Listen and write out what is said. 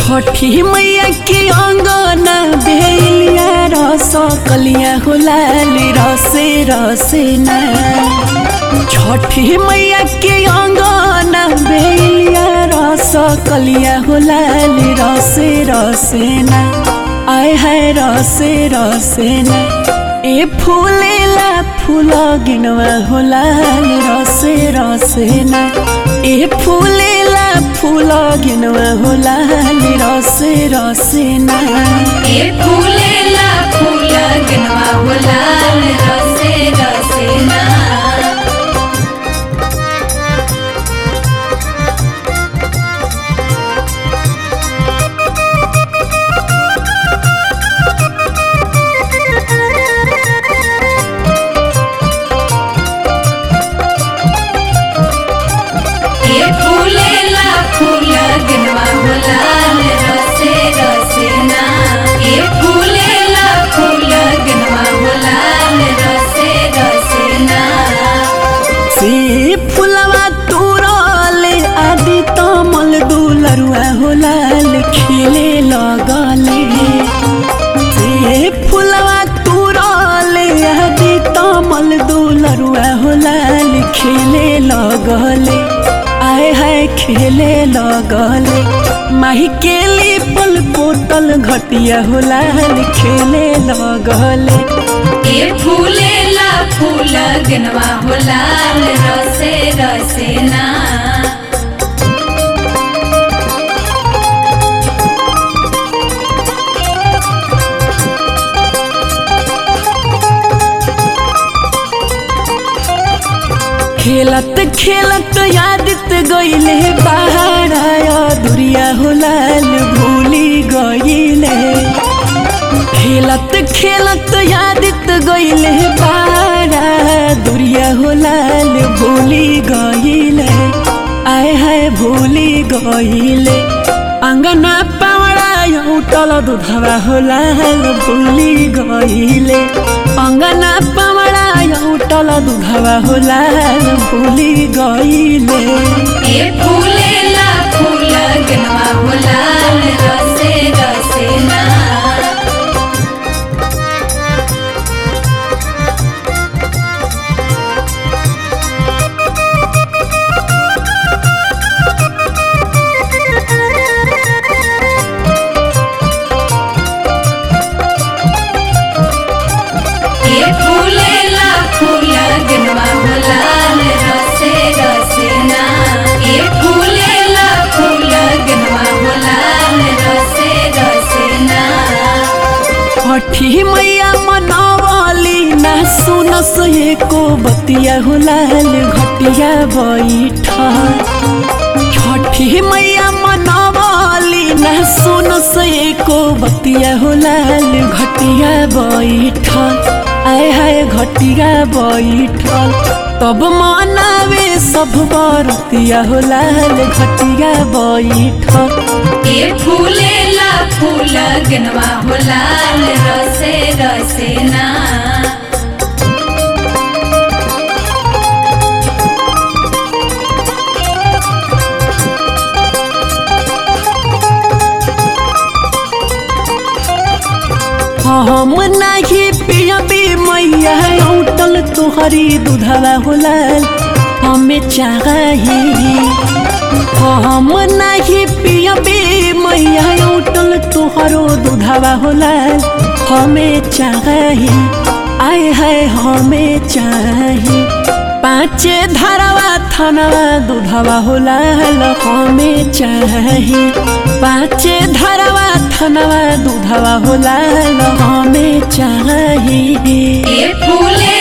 छठी मैया के अंगना बेलिया रस कलिया हो लाली रसे रसे ना छठी मैया के अंगना बेलिया रस कलिया हो लाली रसे रसे ना आय हाय रसे रसे ना ए फूलेला फूल गिनवा हो लाल रसे रसे ना ए फूलेला फूल गिनवा हो लाल रसे रसे ना ए फूलेला फूल गिनवा हो लाल रसे रसे ना ए फूलेला फूल गिनवा हो लाल रसे रसे ना ए फूलेला फूल गिनवा हो लाल रसे रसे ना से फुलवा तुरले आदि तमल दुलरुआ हो लाल खिले लगले से फुलवा तुरले आदि तमल दुलरुआ हो लाल खिले लगले आय हाय खेले लगले माही केली पल पोतल घटिया हो लाल खेले लगले ए फूलेला फूल गिनवा हो लाल रसे रसे ना खेलत खेलत यादित गईले बाहर आया दुरिया हो लाल भूली गईले खेलत खेलत यादित गईले बाहर आया दुरिया हो लाल भूली गईले आय हाय भूली गईले अंगना पावड़ा उठल दुधवा हो लाल भूली गईले अंगना पावड़ा उठल दुधवा हो लाल भूली गईले ए फूलेला फूल गिनवा हो लाल रसे रसे ना ए फूलेला फूल गिनवा हो लाल रसे रसे ना ए फूलेला फूल गिनवा हो लाल रसे रसे ना छठी मैया मनवली ना सुनस एको बतिया हो लाल घटिया बैठा छठी मैया मनवली ना सुनस एको बतिया हो लाल घटिया बैठल आय हाय घटिया बैठल तब मनावे सब बरतिया हो लाल घटिया बैठल ए फूलेला फूल गिनवा हो लाल रसे रसे ना हम नाही पियबी मैया औटल तुहरी दूधवा होला हमें चाही हम नाही पियबी मैया औटल तुहरो दूधवा होला हमें चाही आय हाय हमें चाही पाँचे धरवा थनवा दूधवा होला हमें चाही पाँचे धरवा थनवा दूधवा होला हमें चाही ए फूले